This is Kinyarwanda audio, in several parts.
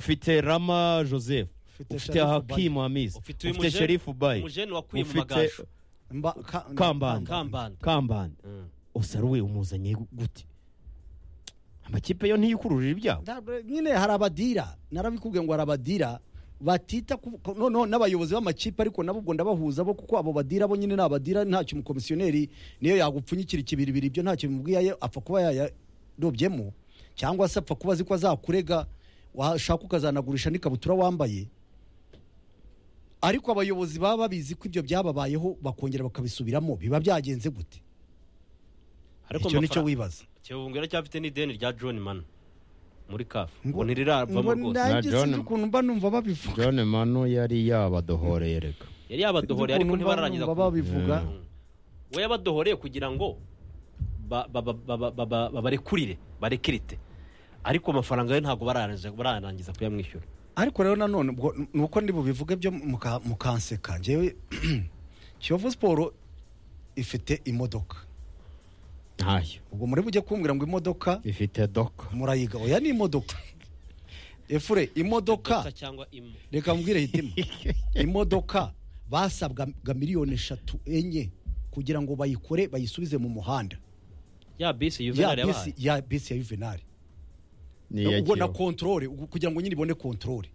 ufite rama joseph ufite hakimu hamisi ufite uyu ufite muje- sherifu bayi umujene wakwiye mu ufite magasho Mba- ka- kambanda Kambanda. kambanda Mm. osaruwe umuzanye gute amakipe yo ntiyikururira ibyago Ntabwo- nyine hari abadira narabikubwiye ngo hari abadira batita ku- ku- noneho n'abayobozi b'amakipe ariko nabo ubwo ndabahuza bo kuko abo badira bo nyine ni abadira ntacyo umukomisiyoneri niyo yagupfunyikira ikibiribiri ibyo ntacyo bimubwiye aye- apfa kuba yayarobyemo cyangwa se apfa kuba azi ko azakurega washaka ukazanagurisha n'ikabutura wambaye ariko abayobozi baba babizi ko ibyo byababayeho bakongera bakabisubiramo biba byagenze gute icyo nicyo amafaranga- wibaza Kiyovu cyafite n'ideni rya John Manu muri kafu Ngo- ngo ntirirava ngo rwose nanjye Na John- sinzi ukuntu mba numva babivuga john manu yari yabadohoreye reka yari yabadohoreye ariko Ukuntu mba ntibararangiza numva kumva. babivuga we yabadohoreye kugira ngo ba- ba- ba- ba- ba- ba- babarekurire barekirite ariko amafaranga ye ntabwo bararangiza bararangiza kuyamwishyura ariko rero nanone ubwo ni uko ndi bubivuge byo muka- mukanseka njyewe kiyovu siporo ifite imodoka ntayo ubwo muri bujye kumbwira ngo imodoka ifite doka murayiga oya ni imodoka efure imodoka Dota cyangwa imo reka mbwire hitima imodoka basabwaga miliyoni eshatu enye kugira ngo bayikore bayisubize mu muhanda ya bisi ya yuvenali bisi yabahaye ya bisi ya juvenali ni iya ubwo na kiyovu kontorore ubwo kugira ngo nyine ibone kontorore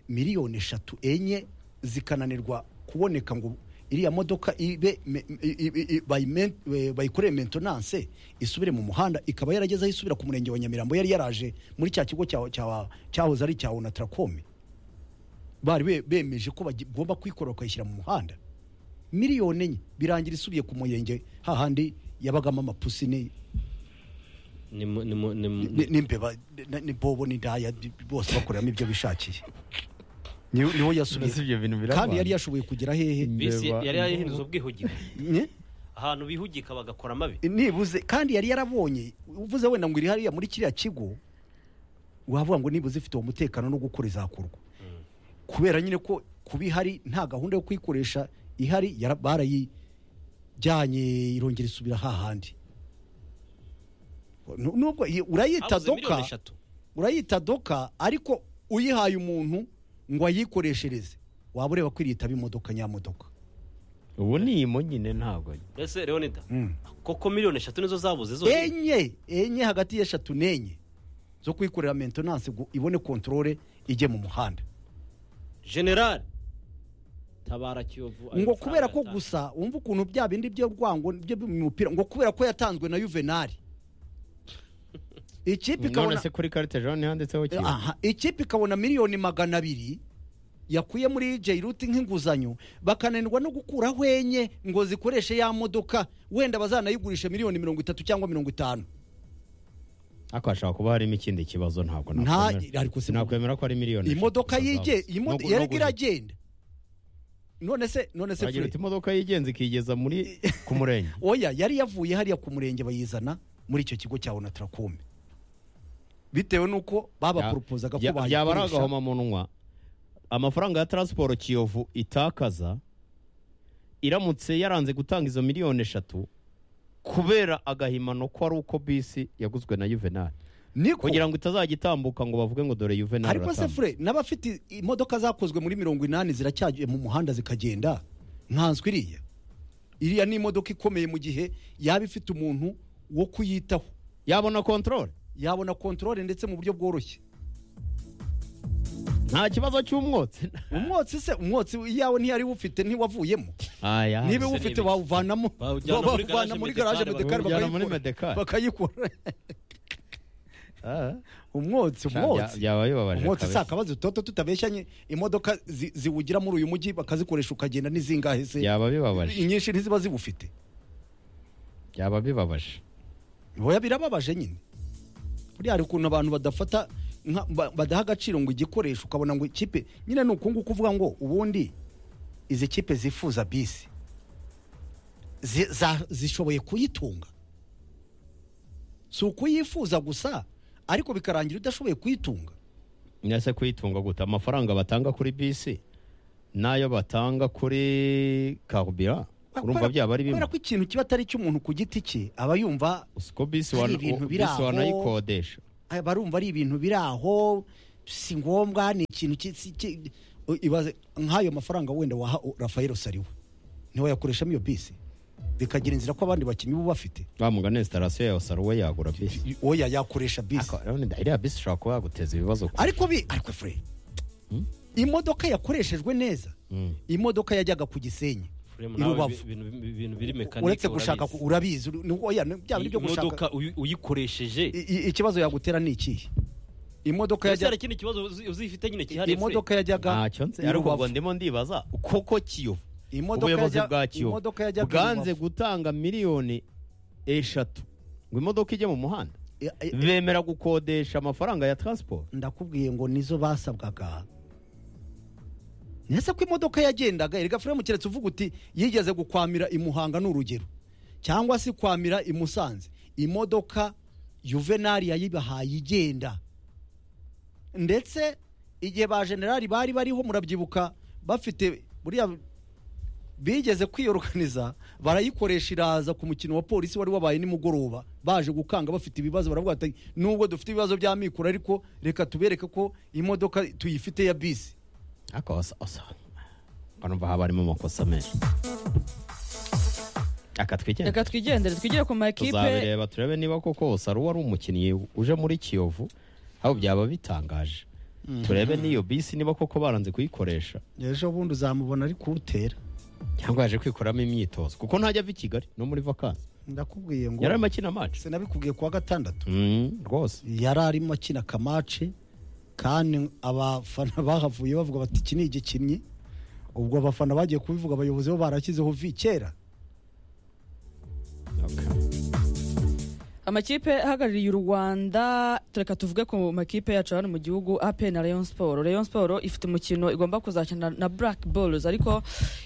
miliyoni eshatu enye zikananirwa kuboneka ngo iriya modoka ibe me- i- i- i- bayimen- eh, bayikorere mentenance isubire mu muhanda ikaba yarageze aho isubira ku murenge wa nyamirambo yari yaraje muri cya kigo cya- cya- cyahoze ari cya onataracome bari be- bemeje ko bagomba kuyikorera bakayishyira mu muhanda miliyoni enye birangira isubiye ku murenge hahandi yabagamo amapusi ni- ni mu- ni mu- ni mu- ni- n'imbeba ni- ni bobo n'indaya bi- bose bakoreramo ibyo bishakiye Ni- niwo Mbese yasubiye ibyo bintu birabana kandi yari yashoboye kugera hehe bisi Imbeba- yari yarahinduza ubwihugiko Nye? ahantu bihugika bagakora amabi nibuze kandi yari yarabonye uvuze wenda ngo iri hariya muri kiriya kigo wavuga ngo nibuze ifite uwo mutekano no gukora izakorwa kubera nyine ko kuba ihari nta gahunda yo kuyikoresha ihari yara- barayijyanye irongera isubira hahandi Nu- nubwo iyi- urayita Habuze miliyoni doka eshatu urayita doka ariko uyihaye umuntu ngo ayikoreshereze waba ureba ko iriyitaba imodoka nyamodoka ubu ni imo nyine ntabwo mbese leonida koko miliyoni eshatu nizo zabuze zose enye enye hagati y'eshatu n'enye zo kuyikorera mentenance ngo ibone kontorore ijye mu muhanda generali tabara kiyovu ayo ngo mafaranga kubera ko yatanze. gusa wumva ukuntu bya bindi byo rwango byo mu mupira ngo kubera ko yatanzwe na juvenali ikipe none ikabona se kuri karite jean handitseho Eh, kiyovu aha, ikipe ikabona miliyoni magana abiri yakuye muri J Root nk'inguzanyo bakananirwa no gukuraho enye ngo zikoreshe ya modoka wenda bazanayigurisha miliyoni mirongo itatu cyangwa mirongo itanu ariko hashobora kuba harimo ikindi kibazo ntabwo Nta- nakwemera ariko si- nakwemera ko ari miliyoni imodoka yige iragenda yarega iragenda none se none se uragira Fred, uti imodoka yigenza ikigeza muri ku murenge oya yari yavuye hariya ku murenge bayizana muri icyo kigo cya onataracome bitewe n'uko babaporopozaga ko Ya- ya- yaba ari bayikoresha agahomamunwa amafaranga ya taransiporo kiyovu itakaza iramutse yaranze gutanga izo miliyoni eshatu kubera agahimano ko ari uko bisi yaguzwe na juvenal niko kugira ngo itazajya itambuka ngo bavuge ngo dore juvenal ariko se aratambuka. fure n'abafite imodoka zakozwe muri mirongo inani ziracyajya mu muhanda zikagenda nkanswe iriya iriya ni imodoka ikomeye mu gihe yaba ifite umuntu wo kuyitaho yabona kontorore yabona kontorore ndetse mu buryo bworoshye nta kibazo cy'umwotsi umwotsi se umwotsi iyawe ntiyari wufite ntiwavuyemo aya niba se iwufite n'ibiki. wawuvanamo Bawujyana muri bawuvana garage muri Medecare garaje bakawujyana medekari muri Medecare. bakayikora Ah, umwotsi bya- umwotsi byaba bibabaje umwotsi si kabisa. akabazo toto tutabeshyanye imodoka zi- ziwugira muri uyu mujyi bakazikoresha ukagenda n'izingahe se byaba bibabaje inyinshi ntiziba ziwufite byaba bibabaje boya birababaje nyine buriya hari ukuntu abantu badafata nka- ba- badaha agaciro ngo igikoresho ukabona ngo ikipe nyine ni uku nguku uvuga ngo ubundi izi kipe zifuza bisi zi- za- zishoboye kuyitunga si ukuyifuza gusa ariko bikarangira udashoboye kuyitunga nese kuyitunga gute amafaranga batanga kuri bisi n'ayo batanga kuri karubira urumva Kubera- byaba ari bimwe kubera ko ikintu kiba atari icy'umuntu ku giti cye aba yumva uko bisi hari wana- ibintu u- biri bisi aho. wanayikodesha barumva ari ibintu biri aho si ngombwa ni ikintu ki- si- ki- u- ibaze nk'ayo mafaranga wenda waha u- Rafael Sariwe niwe yakoreshamo iyo bisi bikagira inzira ko abandi bakinnyi bo bafite wamugana installation yawe saruwe yagura bisi I- oya yakoresha bisi Ako, urabona iriya bisi ishobora kuba yaguteza ibibazo ku- ariko bi ariko fure imodoka yakoreshejwe neza Mm. imodoka yajyaga ku gisenyi Furemu i nawe rubavu ibi- ibintu- ibintu biri mekanike uretse gushaka ku- urabizi urabizi. uru- ni- oya ni- byaba ari byo gushaka imodoka uyi- uyikoresheje I- i- ikibazo yagutera ni ikihe imodoka ese hari yajyaga ikindi kibazo uzi- uzifite nyine cyihariye imodoka yajyaga ntacyo nzi i ariko Rubavu. ubwo ndimo ndibaza koko kiyovu Imodoka ubuyobozi yajya- bwa kiyovu imodoka yajyaga i bwanze Rubavu. gutanga miliyoni eshatu ngo imodoka ijye mu muhanda E- e- bemera gukodesha amafaranga ya transport ndakubwiye ngo nizo basabwaga nese ko imodoka yagendaga erega furemu keretse uvuga uti yigeze gukwamira i muhanga ni urugero cyangwa se kwamira i musanze imodoka yuvenali yayibahaye igenda ndetse igihe ba generali bari bariho murabyibuka bafite buriya bigeze kwiyoruganiza barayikoresha iraza ku mukino wa polisi wari wabaye nimugoroba baje gukanga bafite ibibazo baravuga bati nubwo dufite ibibazo by'amikoro ariko reka tubereke ko imodoka tuyifite ya bisi ariko osa osa urumva haba harimo amakosa menshi aka twigendere reka twigendere twigire ku makipe tuzabireba turebe niba koko osaru wari umukinnyi uje muri kiyovu aho byaba bitangaje turebe n'iyo bisi niba koko baranze kuyikoresha ejo bundi uzamubona ari kuwutera cyangwa yaje kwikoramo imyitozo kuko ntajya ava i kigali no muri vakansi ndakubwiye ngo yari arimo akina amaci sinabikubwiye kuwa gatandatu Mm, rwose yari arimo akina kamace kandi abafana bahavuye bavuga bati iki ni igikinnyi ubwo abafana bagiye kubivuga abayobozi bo barashyizeho vi kera Okay. amakipe ahagarariye u rwanda tureka tuvuge ku makipe yacu hano mu gihugu ape na rayon sport rayon sport ifite umukino igomba kuzakina na black balls ariko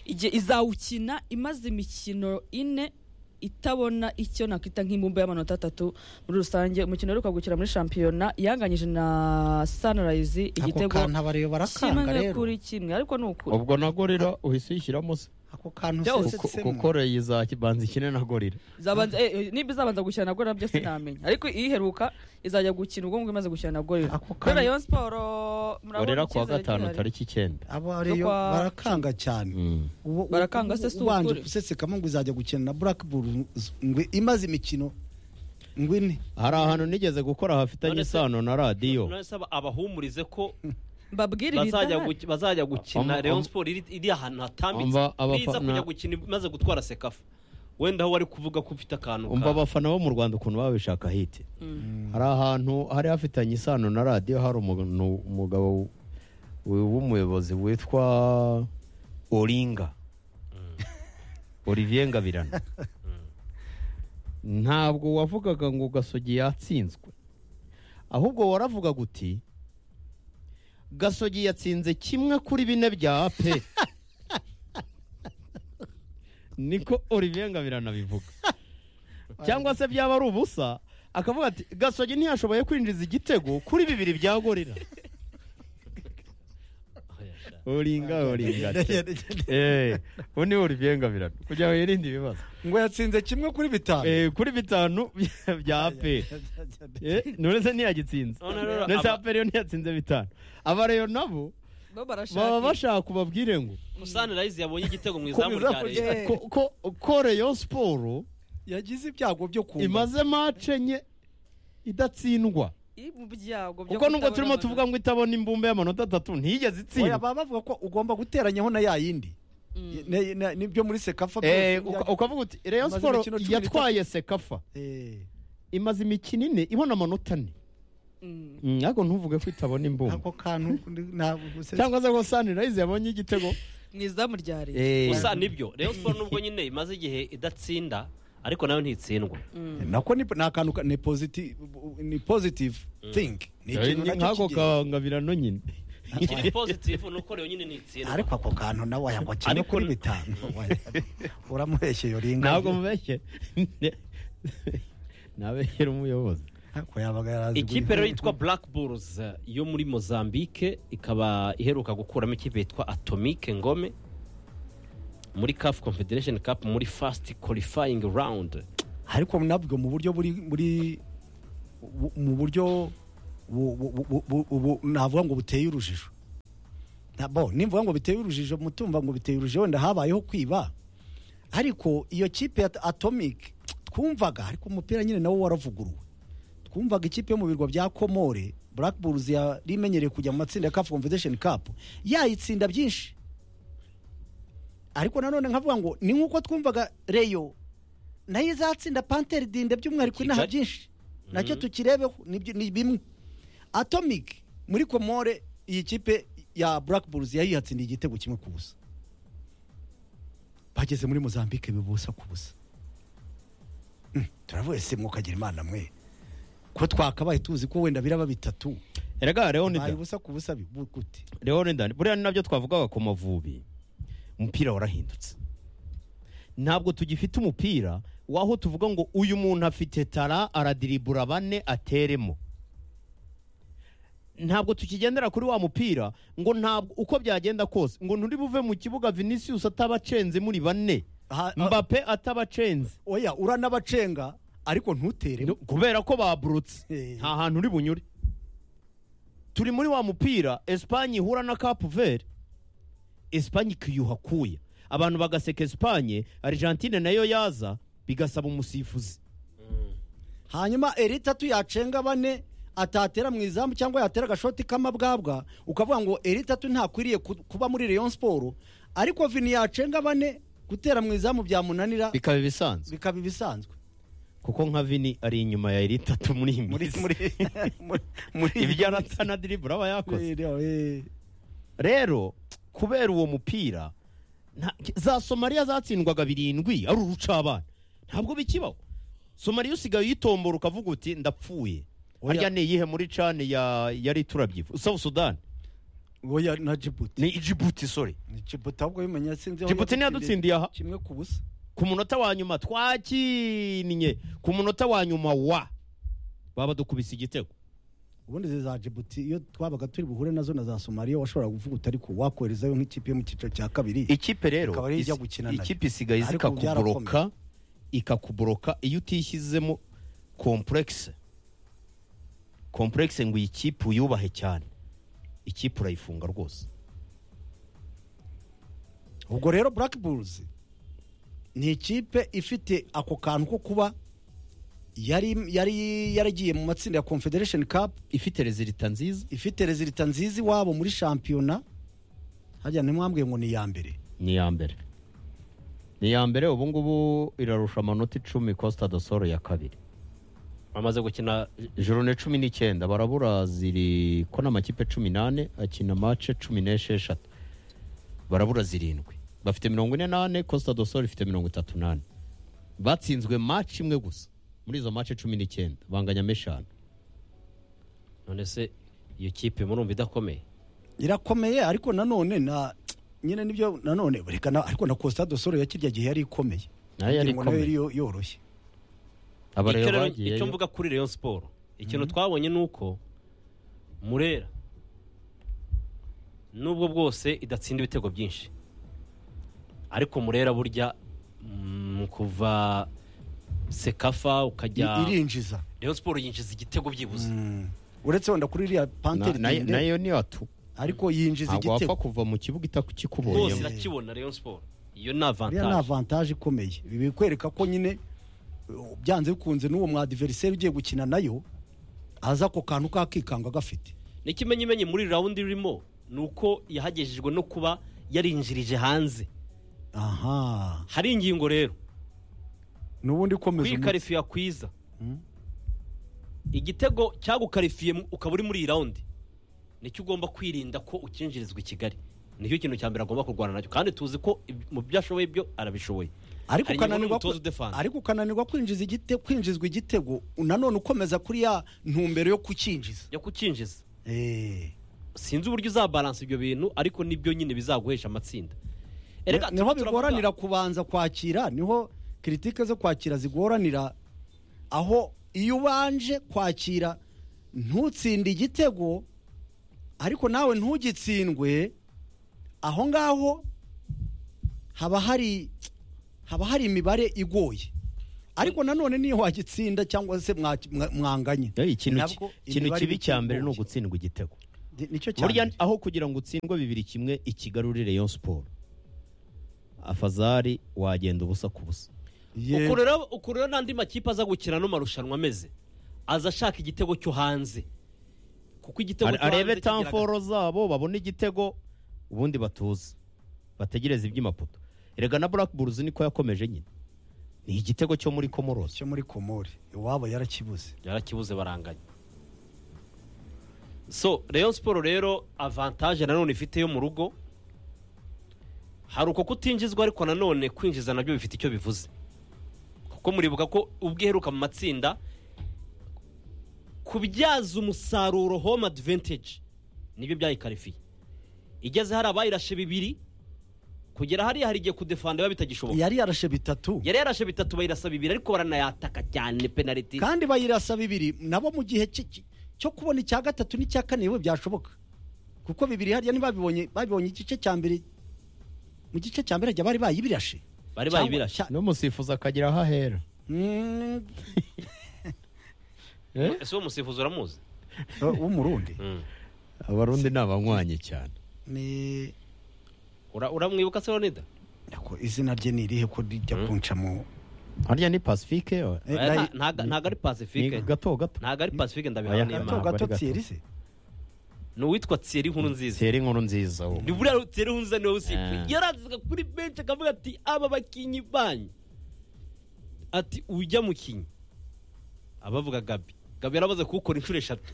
igihe izawukina imaze imikino ine itabona icyo nakwita nk'imbumbe y'amanota atatu muri rusange umukino uheruka gukina muri shampiyona yanganyije na sunrise ako igitego kantu abareba barakanga kimwe rero kuri kimwe ariko ni ukuri ubwo na gorira uhise uyishyiramo se ako kantu Byose Kuko- usetsemo. kuko reyo izabanza ikine na gorira Zabanza- eh, eh, niba izabanza gukina na gorira byo sinamenya ariko iheruka izajya gukina ubwo ngubwo imaze gukina na gorira Ako kubera kanya- rayon siporo murabona gorira kuwa icyizere gatanu gihari. tariki icyenda aba rero Kwa- barakanga cyane Mm. Ubu- Barakanga se si ubu- ubanje ukuri. gusesekamo ngo izajya gukina na black bulls ngo imaze imikino ngo ine hari ahantu nigeze gukora hafitanye None se- isano na radiyo none se aba- abahumurize ko mbabwire bazajya ibidahari. guki- bazajya Ama- gukina ama- Rayon Sport iri iri ahantu hatambitse Umva abafana- biza kujya gukina imaze gutwara sekafa wenda aho wari kuvuga ko ufite akantu umva ka- abafana bo mu rwanda ukuntu babishaka hiti Mm. hari ahantu hari hafitanye isano na radiyo hari umuntu- umugabo w- w'umuyobozi witwa oringa olivier ngabirana ntabwo wavugaga ngo gasogi yatsinzwe ahubwo waravugaga uti gasogi yatsinze kimwe kuri bine bya ape niko olivier ngabirana abivuga cyangwa se byaba ari ubusa akavuga ati gasogi ntiyashoboye kwinjiza igitego kuri bibiri bya gorira oringa oringa Eh, ubu ni olivier ngabirano kugira ngo yirinde ibibazo ngo yatsinze kimwe kuri bitanu Eh, kuri bitanu bya ape Eh, none se ntiyagitsinze None rero none se aba- ape rero ntiyatsinze bitanu aba rero nabo bo baba barashaka bashaka kubabwire ngo Sunrise yabonye igitego mu Ku izamu rya izamu Rayon rye. Eh. ko- ko- ko reyo siporo yagize ibyago byo kumva imaze mace enye idatsindwa iri mu byago byo kuko nubwo kutabona turimo tuvuga amanota. ngo itabona imbumbe y'amanota atatu ntiyigeze oya itsindwa baba bavuga ko ugomba guteranyaho na ya yindi Mm. Ne- ne- nibyo muri sekafa Eh, byose uka- ukavuga uti reyo Imaze siporo imikino cumi n'itatu. yatwaye sekafa Eh, imaze imikino ine ibona amanota ane Mm. Mm, ariko ntuvuge ko itabona imbumbe ako kantu ndi- ntabwo gusesa- cyangwa se ko sunrise yabonye igitego mu izamu rya leta Eh, gusa nibyo Rayon Sport nubwo nyine imaze igihe idatsinda ariko nawe ntitsindwa Mm. nako ni ni akantu ka- ni positive ni positive thing eh, ni ikintu ni nacyo nk'ako kigira kangabirano nyine ikiri positive ni uko rero nyine ntitsindwa ariko ako kantu nawe wayangwa kimwe Ariko- kuri bitanu oya. uramuheshe yoringa ntabwo mubeshye nabeshyera umuyobozi Ariko yabaga yarazi ikipe guhita- rero yitwa black bulls eh, yo muri mozambique ikaba iheruka gukuramo ikipe yitwa atomic ngome muri caf confederation cup muri fast qualifying round ariko nabwo mu buryo buri muri mu buryo bu- bu- bu- bu- ubu navuga ngo buteye urujijo Na- bo nimvuga ngo biteye urujijo mutumva ngo biteye urujijo wenda habayeho kwiba ariko iyo kipe ya atomic twumvaga ariko umupira nyine nawo waravuguruwe twumvaga ikipe yo mu birwa bya komore black bulls yari imenyereye kujya mu matsinda ya caf confederation cup yayitsinda byinshi ariko nanone nkavuga ngo ni nk'uko twumvaga reyo nayo izatsinda panteri dinde by'umwihariko inaha Kigali. byinshi nacyo tukirebeho nibyo- ni bimwe atomic muri komore iyi kipe ya black bulls yayihatsindiye igitego kimwe ku busa bageze muri mozambique bibusa ku busa Mm, turavuye se mwukagira imana mwe ko twakabaye tuzi ko wenda biraba bitatu erega baye leonida ubusa ku busa bibu- gute leonida buriya ni nabyo twavugaga ku mavubi umupira warahindutse ntabwo tugifite umupira w'aho tuvuga ngo uyu muntu afite tara aradiribura bane ateremo ntabwo tukigendera kuri wa mupira ngo ntabwo uko byagenda kose ngo nturi buve mu kibuga vinicius atabacenze muri bane Ha- mbape ataracenze oya uranabacenga ariko ntutere kubera ko baburutse Eh. nta hantu uri bunyure turi muri wa mupira esipanye ihura na kapu veri esipanye ikiyuha kuya abantu bagaseka esipanye argentine nayo yaza bigasaba umusifuzi hanyuma eritatu yacenga bane atatera mu izamu cyangwa yatera agashoti k'amabwabwa ukavuga ngo eritatu ntakwiriye ku- kuba muri rayon siporo ariko vini yacenga bane gutera mu izamu byamunanira bikaba ibisanzwe bikaba ibisanzwe kuko nka vini ari inyuma ya erita tu muri iyi muri minsi muri muri- muri ibyo aratana diribura aba yakoze Eh, eh. rero kubera uwo mupira nta- za somaliya zatsindwaga birindwi ari urucabana ntabwo bikibaho somaliya usigaye uyitombora ukavuga uti ndapfuye Oya. harya ni iyihe muri cani ya yari turabyifu south sudan oya na jibuti ni ijibuti sore Ni jibuti ahubwo bimenya sinzi aho jibuti yadutsindiye ntiyadutsindiye aha kimwe ku busa ku munota wa nyuma twakinnye ku munota wa nyuma wa baba dukubise igitego ubundi izi za jibuti iyo twabaga turi buhure nazo na za somaliya washoboraga kuvuga uti ariko wakoherezayo nk'ikipe yo mu cyiciro cya kabiri ikipe rero Ikaba ariyo ijya isi- gukina nayo. ikipe isigaye Ariko ubu zikakuboroka ikakuboroka iyo utishyizemo kompurekisi kompurekisi ngo iyi kipe uyubahe cyane ikipe urayifunga rwose ubwo rero black bulls ni ikipe ifite ako kantu ko kuba yari yari yaragiye mu matsinda ya confederation cup ifite rezilita nziza ifite rezilita nziza iwabo muri shampiyona hajya ntimwambwiye ngo ni iya mbere ni iya mbere ni iya mbere ubu ngubu irarusha amanota icumi costa do soro ya kabiri bamaze gukina ijoro ni cumi n'icyenda barabura ziri ko ni amakipe cumi n'ane akina mace cumi n'esheshatu barabura zirindwi bafite mirongo ine n'ane costa do sol ifite mirongo itatu n'ane batsinzwe mace imwe gusa muri izo mace cumi n'icyenda banganyamo eshanu none se iyo kipe murumva idakomeye irakomeye ariko nanone na nyine nibyo nanone reka na- ariko na costa do soro ya kirya gihe yari ikomeye Nayo yari Ngira ngo nayo ikomeye. yari yo- yoroshye aba Icyo rero rero- icyo bagiyeyo mvuga kuri Rayon Sport ikintu twabonye ni uko murera nubwo bwose idatsinda ibitego byinshi ariko murera burya mm, kuva sekafa ukajya irinjiza Rayon Sport yinjiza igitego byibuze Mm. uretse wenda kuri iriya Na- panteri nayo- ndende, nayo ni atu ariko yinjiza ntabwo wapfa igitego kuva mu kibuga rwose itakikubonyemo irakibona Rayon Sport iyo ni iriya ni avantage avantage ikomeye ibi bikwereka ko nyine uh, byanze bikunze n'uwo mwadiveriseri ugiye gukina nayo aza ako kantu kakikanga gafite n'ikimenyimenyi muri rawundi irimo ni uko yahagejejwe no kuba yarinjirije hanze aha hari ingingo rero n'ubundi ikomeza umutsi. kwikarifiya kwiza igitego cyagukarifiye mu- ukaba uri muri iyi rawundi nicyo ugomba kwirinda ko ukinjirizwa i kigali nicyo kintu cya mbere agomba kurwana nacyo kandi tuzi ko ibi- mu byo ashoboye byo arabishoboye ariko Hari inyungu ukananirwa n'umutoza udefense. ariko ukananirwa kwinjiza igite kwinjizwa igitego nanone ukomeza kuri ya ntumbero yo kukinjiza yo kukinjiza eh sinzi uburyo uzabalansa ibyo bintu ariko nibyo nyine bizaguhesha amatsinda Erega niho turimo turavuga- bigoranira kubanza kwakira niho kiritike zo kwakira zigoranira aho iyo ubanje kwakira ntutsinde igitego ariko nawe ntugitsindwe aho ngaho haba hari haba hari imibare igoye ariko nanone niyo wagitsinda cyangwa se mwa- mwa- mwanganye Eh, ikintu ki- nabwo ikintu imibare kibi iba cya mbere ni ikigoye. ugutsindwa igitego Ni- nicyo cya burya mbere. aho kugira ngo utsindwe bibiri kimwe ikigarurire Rayon siporo afazari wagenda ubusa ku busa Ye- uku rero uku rero n'andi makipe aza gukina ano marushanwa ameze aza ashaka igitego cyo hanze kuko igitego Are- cyo hanze arebe kigira aga- tamforo zabo babone igitego ubundi batuze bategereze iby'imaputo erega na black bulls niko yakomeje nyine ni igitego cyo muri comoros cyo muri komori iwabo yarakibuze yarakibuze baranganya so Rayon siporo rero avantaje nanone ifite yo mu rugo hari uko kutinjizwa ariko nanone kwinjiza nabyo bifite icyo bivuze kuko muribuka ko ubwo iheruka mu matsinda kubyaza umusaruro home advantage nibyo byayikarifiye igeze hari abayirashe bibiri kugera hariya hari igihe kudefanda biba bitagishoboka yari yarashe bitatu yari yarashe bitatu bayirasa bibiri ariko baranayataka cyane penaliti kandi bayirasa bibiri nabo mu gihe ki- ki- cyo kubona icya gatatu n'icya kane yewe byashoboka kuko bibiri hariya ntibabibonye babibonye igice cya mbere mu gice cya mbere hajya bari bayibirashe bari Cyangwa- bayibirashe cya- n'umusifuzi akagira aho ahera Mm, ese uwo musifuzi uramuzi w'umurundi abarundi ni abanywanyi cyane ni Ura- uramwibuka se ronida ako izina rye ni irihe ko rijya kuncamo harya ni pacifique yo. Eh, Aya nayi- nta- ntago ntago ari ni pacifique gato gato ntago ari pacifique Aya ndabihawe ni n'imana gato ntabwo ari gato gato. Thierry se ni uwitwa thierry nkuru nziza tera inkuru nziza wowe. ni buriya thierry nkuru nziza niwe Ah. usifuye yarazaga kuri benshi akavuga ati aba bakinnyi banyu ati ujya mu kinyi abavuga gabi gabi yarabaze kuwukora inshuro eshatu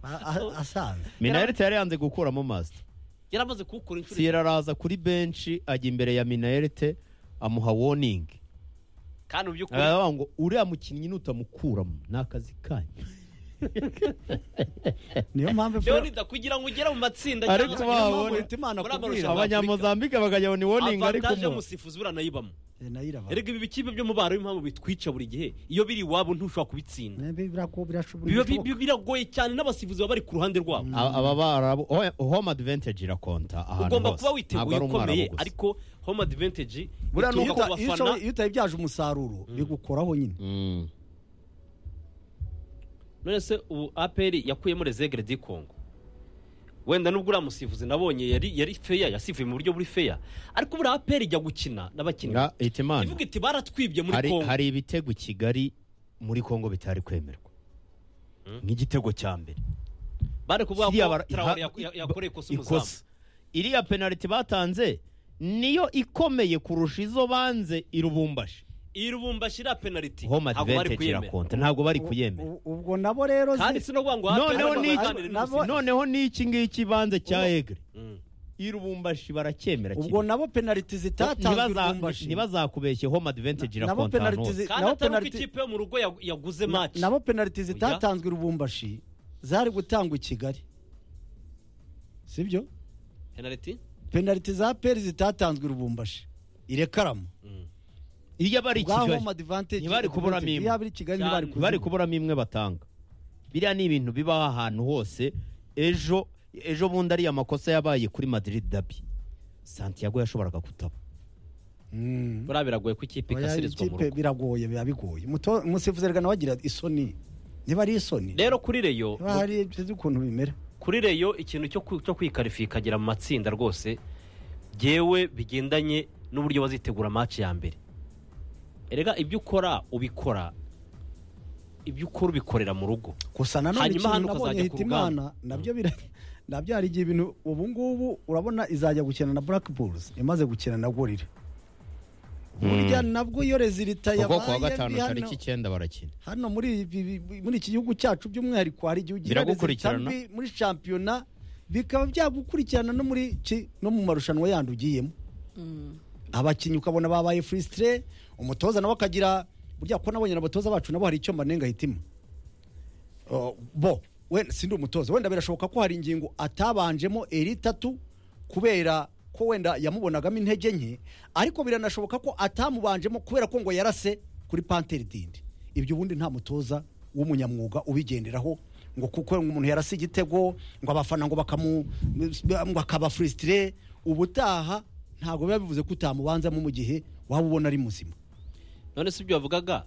A- a- asanzwe minayerite yari yanze gukuramo masita yarabaze kuwukora inshuro eshatu siyera araza kuri benshi ajya imbere ya minayerite amuha woningi kandi mu by'ukuri aravuga ngo uriya mukinnyi nutamukuramo ni akazi kanyu niyo mpamvu leonida kugira ngo ugere mu matsinda Ariko cyangwa se wabonye- niyo mpamvu- Leta Imana muri kubwira aya marushanwa y'Afurika, abanyamuzambike bakajya ni woningi ariko avantage mo y'umusifuzi buranayibamo Eh, nayiraba erega ibi bikipe byo mu baro impamvu bitwica buri gihe iyo biri iwabo ntushobora kubitsinda Ne, bi- birago- birashoboka- biba bi- bi- biragoye cyane n'abasifuzi baba bari ku ruhande rwabo A- aba barabu home advantage irakonta ahantu ugomba hose kuba witeguye ari umwarabu ukomeye gusa. ariko home advantage Buriya ituruka n'uko ku uta- iyo bafana ushoboye- iyo utayibyaje umusaruro bigukoraho nyine Mm. none se ubu apr yakuyemo rezegre di congo wenda nubwo uriya musifuzi nabonye yari yari feya yasifuye mu buryo buri feya ariko buriya apr ijya gukina n'abakinnyi Nga hitimana ivuga iti baratwibye muri hari, congo hari ibitego i kigali muri kongo bitari kwemerwa nk'igitego cya mbere bari kuvuga Kiriya ko bara- traore ha- yaku- ya- yakoreye ikosa umuzamu ikosa iriya penaliti batanze niyo ikomeye kurusha izo banze irubumbashi irubumbashi iriya penaliti home ntabwo bari advantage kuyemera irakonta ntabwo bari kuyemera U- ubwo nabo rero kandi se- sinavuga ngo APR noneho nabo ni- baganire nabo- n'umusifuzi. noneho n'iki ngiki ibanze cya egre Mm. irubumbashi baracyemera ubwo kimwe. nabo penaliti Ntibaza- zitatanzwe irumbashi. ntibazakubeshye home advantage nabo irakonta ahantu penaliti hose zi- kandi nabo atari uko penaliti ikipe yo mu rugo ya- yaguze maci nabo penaliti Oya. zitatanzwe i rubumbashi zari gutangwa i kigali sibyo penaliti penaliti za peri zitatanzwe i rubumbashi irekaramo iyo bari i Bwa kigali home advantage ntibari kuburamo advantage. imwe. Iyo bari i kigali Cyane. ntibari bari kuburamo. kuburamo imwe batanga biriya ni ibintu bibaho ahantu hose ejo ejo bundi ariya makosa yabaye kuri madrid dabi santiago yashoboraga kutaba Mm. buriya biragoye ko ikipe Oya, ikasirizwa mu ikipe rugo biragoye biba bigoye Muto- umusifuzi reka nawe agira isoni niba ari isoni rero kuri reyo niba hari sinzi ukuntu bimera kuri reyo ikintu cyo ku- cyo kwikarifika ikagera mu matsinda rwose byewe bigendanye n'uburyo bazitegura maci ya mbere erega ibyo ukora ubikora ibyo ukora ubikorera mu rugo gusa nanone Hanyuma ikintu hano nabonye ukazajya ku rugamba. hitimana nabyo bira nabyo hari igihe ibintu ubu ngubu urabona izajya gukina na black bulls imaze gukina na gorira burya nabwo iyo rezilita kuko kuwa yabaye gatanu mbi hano- tariki icyenda barakina hano muri ibi- ibi- muri iki gihugu cyacu by'umwihariko hari igihe ugira rezilita Biragukurikirana. mbi muri shampiyona bikaba byagukurikirana no muri ki- no mu marushanwa yandi ugiyemo abakinnyi ukabona babaye furisitire umutoza nawe akagira burya ko nabonye na abatoza bacu nabo hari icyo mbanenga hitima Uh, bo wenda sindi umutoza wenda birashoboka ko hari ingingo atabanjemo eri itatu kubera ko wenda yamubonagamo intege nke ariko biranashoboka ko atamubanjemo kubera ko ngo yarase kuri panteri dindi ibyo ubundi nta mutoza w'umunyamwuga ubigenderaho ngo kuko umuntu yarase igitego ngo abafana ngo bakamu ngo akaba furisitire ubutaha ntabwo biba bivuze ko utamubanzamo mu gihe waba ubona ari muzima none si ibyo bavugaga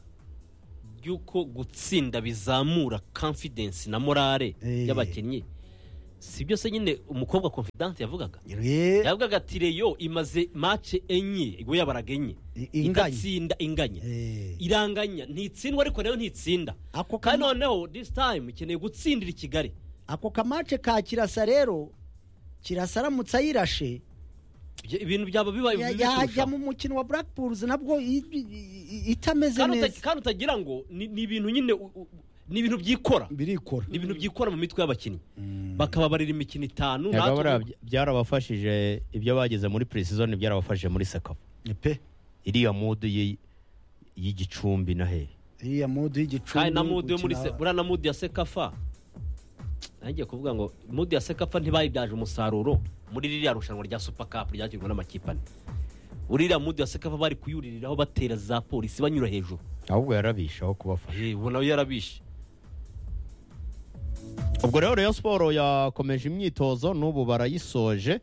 by'uko gutsinda bizamura confidence na morale Eh. y'abakinnyi si byose nyine umukobwa confidence yavugaga Re- yavugaga ati reyo imaze mace enye ubwo yabaraga enye I- inganye. idatsinda inganya Eh. iranganya ntitsindwa ariko nayo ntitsinda Ako kandi kamo- noneho this time ikeneye gutsindira i kigali ako kamace ka kirasa rero kirasa aramutse ayirashe Ibyo- ibintu byaba bibaye ya- bibi kurushaho. yajya mu mukino wa burake nabwo i- i- i- itameze Kandi uta- neza kandi utagira ngo ni ni ibintu nyine u- u- ni ibintu byikora birikora ni ibintu byikora mu mitwe y'abakinnyi bakababarira imikino itanu Ntabwo buriya natwe- by- byarabafashije ibyo bageze muri preseason byarabafashije muri sekafu pe iriya mudu y'i- y'igicumbi na hehe iriya mudu y'igicumbi kandi na mudu yo muri se gukina- buriya na mudu ya sekafa nagiye kuvuga ngo mudu ya sekafa ntibayibyaje umusaruro muri ririya rushanwa rya super cup ryakirwa n'amakipe ane uriya mudu ya sekafa bari kuyuririraho batera za polisi banyura hejuru ahubwo yarabishe aho kubafasha Eh, ubona yo yarabishe ubwo rero Rayon siporo yakomeje imyitozo n'ubu barayisoje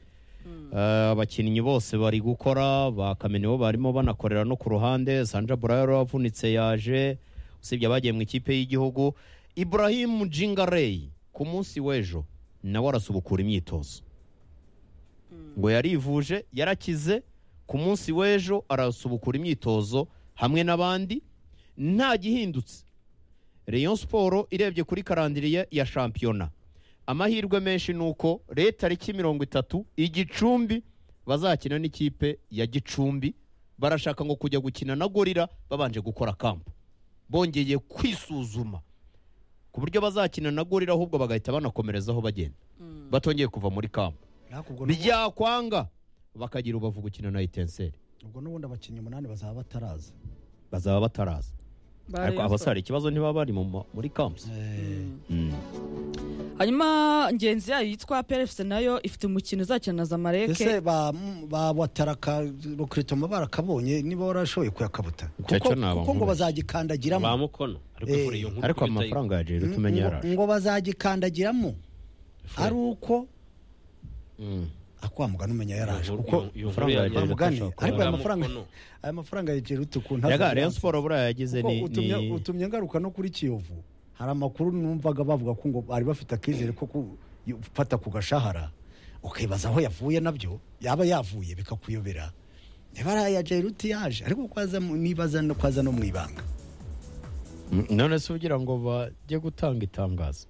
Eh, abakinnyi bose bari gukora bakameniwe barimo banakorera no ku ruhande sanja burayero wavunitse yaje usibye abagiye mu ikipe y'igihugu iburahimu jingareyi ku munsi w'ejo nawe arasubukura imyitozo ngo yarivuje yarakize ku munsi w'ejo arasubukura imyitozo hamwe n'abandi nta gihindutse Rayon Sport irebye kuri karandiriye ya shampiyona amahirwe menshi ni uko leta tariki mirongo itatu igicumbi bazakina n'ikipe ya gicumbi barashaka ngo kujya gukina na gorira babanje gukora kampu bongeye kwisuzuma ku buryo bazakina na gorira ahubwo bagahita banakomerezaho bagenda batongeye kuva muri kampu Ariko ubwo n'ubu- byakwanga bakagira ubavu gukina na itenseri ubwo n'ubundi abakinnyi umunani bazaba bataraza bazaba bataraza Ba ariko Rayon Sport. abasara ikibazo ntibaba bari mu ma- muri kampu Mm. hanyuma ngenzi yayo yitwa perefuse nayo ifite umukino uzakina na zamareke ese ba ba wataraka rukritoma barakabonye niba warashoboye kuyakabuta Icyo kuko cyo naba kuko ngo nkubaza. ba bazagikandagiramo mukono ariko Eh. kuri iyo nkuru ariko tuyitaye- amafaranga ya jeri Mm, tumenye ngo- yaraje ngo bazagikandagiramo ari uko Mm. akwamugana umenya yaraje Iyo nkuru- kuko iyo nkuru amafaranga ya- yagiye bamugane Yashobora kuba ariko aya yaramukono. mafaranga aya mafaranga yegera utukunda Yaga Rayon Sport buriya yagize Kuko ni utumye, ni- utumye ngaruka no kuri kiyovu hari amakuru numvaga bavuga ko ngo bari bafite akizere ko ku- gufata ku gashahara ukibaza aho yavuye nabyo yaba yavuye bikakuyobera niba ari aya jeruti yaje ariko ko aza mu- nibaza no kwaza no mu ibanga Mm, none se ugira ngo bajye gutanga itangazo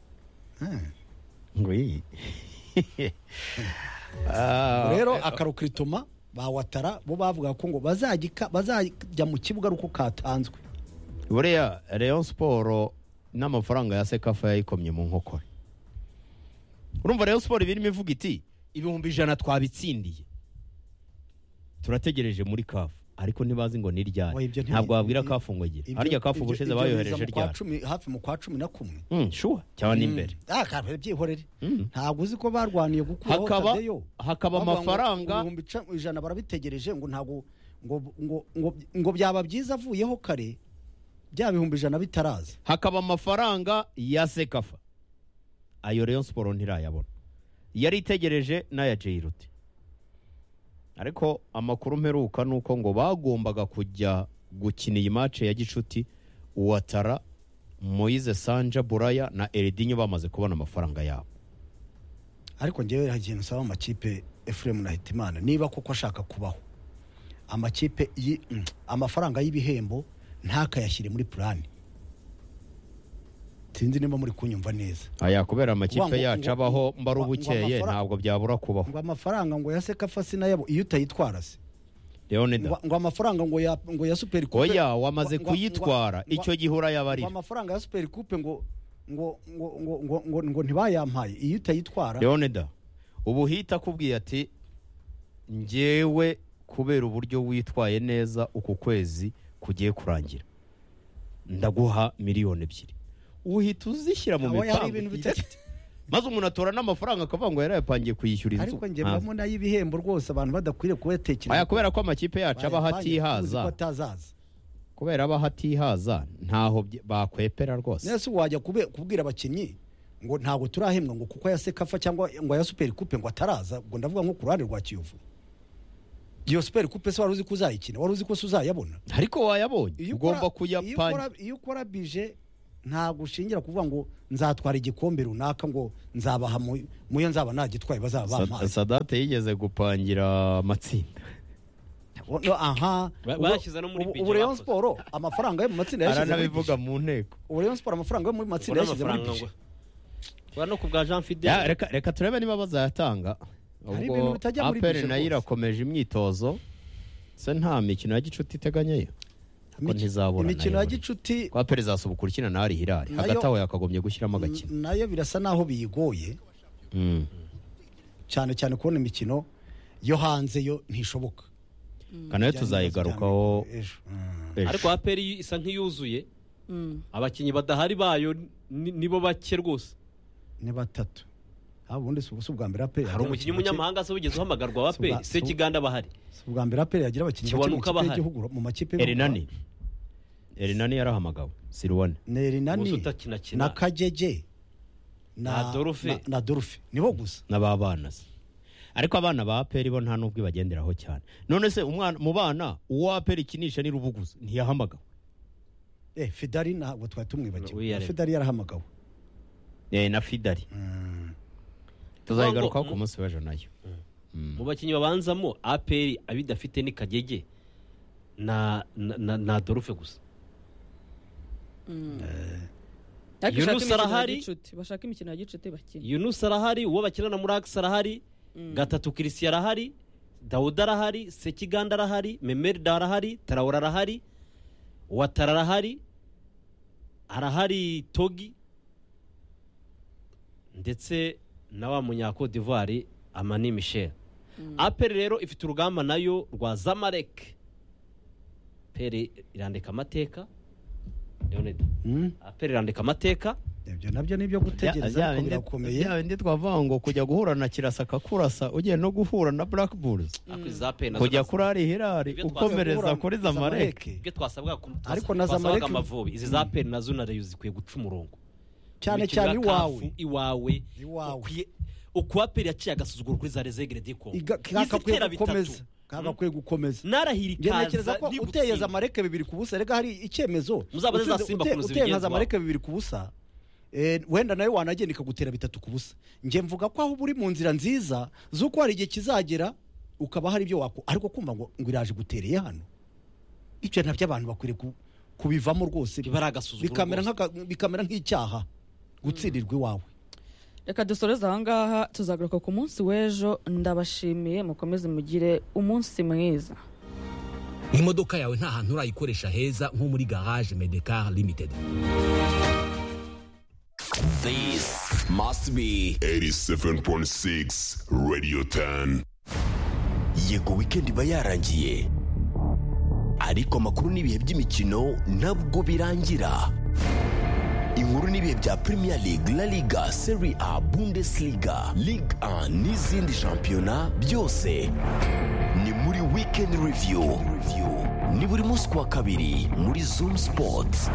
Hmm. ngo iyi Ah, rero akarukiritoma ba watara bo bavuga ko ngo bazagika- bazajya mu kibuga ari uko katanzwe buriya Rayon Sport n'amafaranga ya sekafa yayikomye mu nkokora urumva Rayon Sport ibirimo ivuga iti ibihumbi ijana twabitsindiye turategereje muri kafu ariko ntibazi ngo ni ryari Oya, ibyo nti- ntabwo wabwira kafu ngo igira Ibyo- harya kafu ibyo- ubushize ibyo biza bayohereje mu kwa ryari cumi- hafi mu kwa cumi na kumwe Mm, sure cyane imbere Ah, kare, byihorere Mm. ntabwo uzi ko barwaniye gukuraho Hakaba- Tadeyo. hakaba Bavuga ngo amafaranga- ibihumbi ica- ijana barabitegereje ngo ntabwo ngo ngo ngo ngo byaba byiza avuyeho kare bya bihumbi ijana bitaraza hakaba amafaranga ya sekafa ayo Rayon Sport ntirayabona yari itegereje n'aya Jairuti ariko amakuru mperuka ni uko ngo bagombaga kujya gukina iyi mace ya gicuti uwatara Moise Sanja Buraya na Eredinho bamaze kubona amafaranga yabo ariko ngewe hari ikintu nsaba amakipe efuremu na hitimana niba koko ashaka kubaho amakipe yi- mm, amafaranga y'ibihembo ntakayashyire muri purani sinzi niba muri kunyumva neza aya kubera amakipe Ngo- ngo- yacu abaho ngo- mbari ngo- ngo ubukeye amafara- ntabwo byabura kubaho ngo amafaranga ngo ya sekafa sinayabo iyo utayitwara se Leonidas ngo ngo amafaranga ngo ya ngo ya super coupe oya wamaze ngo- ngo- kuyitwara ngo- icyo gihe ngo urayabarira amafaranga ya super coupe ngo ngo ngo ngo ngo ngo, ngo ntibayampaye iyo utayitwara leonida ubu uhita akubwiye ati ngewe kubera uburyo witwaye neza uku kwezi kugiye kurangira ndaguha miliyoni ebyiri uhita uzishyira mu Aho hari ibintu mipangu bitatu maze umuntu atora n'amafaranga akavuga ngo yarayapangiye kuyishyura inzu ariko njye Ntabwo. mbamo n'ay'ibihembo rwose abantu badakwiriye kuyatekereza aya kubera ko amakipe yacu aba Uzi ko hatihaza atazaza kubera aba hatihaza ntaho bye- bakwepera rwose nese wajya kube- kubwira abakinnyi ngo ntabwo turahembwa ngo kuko ya sekafa cyangwa ngo ya super coupe ngo ataraza ngo ndavuga nko ku ruhande rwa kiyovu iyo super coupe se wari uzi ko uzayikina wari uzi ko se uzayabona ariko wayabonye Iyo ugomba ukora- iyo kuyapanga ukora- iyo ukora bije ntabwo ushingira kuvuga ngo nzatwara igikombe runaka ngo nzabaha mu- muyo nzaba nagitwaye bazaba Sa- bampaye sadate yigeze gupangira amatsinda O- no, aha Ba- Ubwo- bashyize no muri ubu- bije ubu Rayon bakoze. Sport amafaranga yo mu matsinda yashyize muri aranabivuga bije mu nteko ubu Rayon Sport amafaranga yo muri matsinda yashyize muri amafaranga bije ngo ura no ku bwa Ya, jean fidele reka reka turebe niba bazayatanga Hari ubwo ibintu bitajya muri APR bije nayo rwose. irakomeje imyitozo se nta mikino ya gicuti iteganyeyo ko ntizabura imikino nayo ya muri- gicuti kwa perezida asubuka urukina na ari hirari Nayo- hagati aho yakagombye gushyiramo agakino n- nayo birasa naho biyigoye Mm. cyane cyane kubona imikino yo hanze yo ntishoboka kanayo Bijyanye tuzayigarukaho n'ibibazo by'Amerika ejo. Mm. ejo. ariko aperi isa nk'iyuzuye Mm. abakinnyi badahari bayo ni- nibo bake rwose ni batatu haba ubundi si ubu- si ubwa mbere aperi hari umukinnyi w'umunyamahanga se wigeze uhamagarwa wa aperi Suba- se Suba- kiganda bahari si ubwa mbere aperi yagira abakinnyi bake mu Kiwanuka ikipe bahari. y'igihugu mu makipe y'ibihugu. erinani erinani yarahamagawe siruwane ni erinani Ubusa utakinakina. na kagege Na Dorufe. na- na dorufe nibo gusa n'ababana se ariko abana ba aperi bo nta n'ubwo ibagenderaho cyane none se umwana mu bana uwo aperi ikinisha ni rubuguzi ntiyahamagawe eh fidari ntabwo twari tumwibagiwe Wiyaremye. fidari yarahamagawe Eh, na fidari Mm. tuzayigarukaho Ngo- ku munsi w'ejo nayo mu bakinnyi babanzamo aperi abidafite ni kagege na na- na na dorufe gusa Ariko Yunus ushake imikino ya arahari. gicuti, bashake imikino ya gicuti bakine yunusi arahari uwo bakinana muri akisi arahari gatatu kirisiya arahari dawuda arahari sekiganda arahari memerida arahari tarawura arahari watara arahari arahari togi ndetse na wa munyako divuwari amani michel aperi rero ifite urugamba nayo rwa zamarek peri irandika amateka Leonid, Mm. aperi irandika amateka ibyo nabyo ni ibyo Bya- gutegereza bya ariko bindi- birakomeye bya bindi twavuga ngo kujya guhura na kirasa akakurasa ugiye no guhura na black bulls ariko iza Peri nazo kujya nazo- kuri ari hirari Ibyo twavuze ukomereza guhura kuri na zamareke ibyo twasabwa twas- Ariko na twasabaga Zamalek- amavubi izi za peri nazo na reyo zikwiye guca umurongo cyane Imikino cyane ya iwawe Kafu, iwawe Iwawe. ukwiye ukuwa peri yaciye agasuzuguro kuri za rezegere diko Iga- kagakwiye gukomeza kagakwiye gukomeza narahira Njye ntekereza ikaza ko nibutsinda. uteye zamareke bibiri ku busa rega hari icyemezo Muzaba Utsinze- muzasimba ute- kunoza uteye nka imigenzo zamareke bibiri ku busa eh, wenda nawe wanagenda ikagutera bitatu ku busa njye mvuga ko aho uba uri mu nzira nziza z'uko hari igihe kizagera ukaba hari ibyo wako ariko kumva ngo ngo iraje gutereye hano ibyo nabyo abantu bakwiriye ku- kubivamo rwose biba ari agasuzuguro bikamera rwose. nk'aka- bikamera nk'icyaha gutsindirwa iwawe reka dusoreze ahangaha tuzagaruka ku munsi w'ejo ndabashimiye mukomeze mugire umunsi mwiza imodoka yawe nta hantu urayikoresha heza nko muri garage medecar limited This must be 87.6 Radio 10. yego weekend iba yarangiye ariko amakuru n'ibihe by'imikino nabwo birangira inkuru n'ibihe bya premier league la liga serie a bundesliga ligue 1 n'izindi shampiyona byose ni muri weekend review ni buri munsi ku wa kabiri muri zoom sports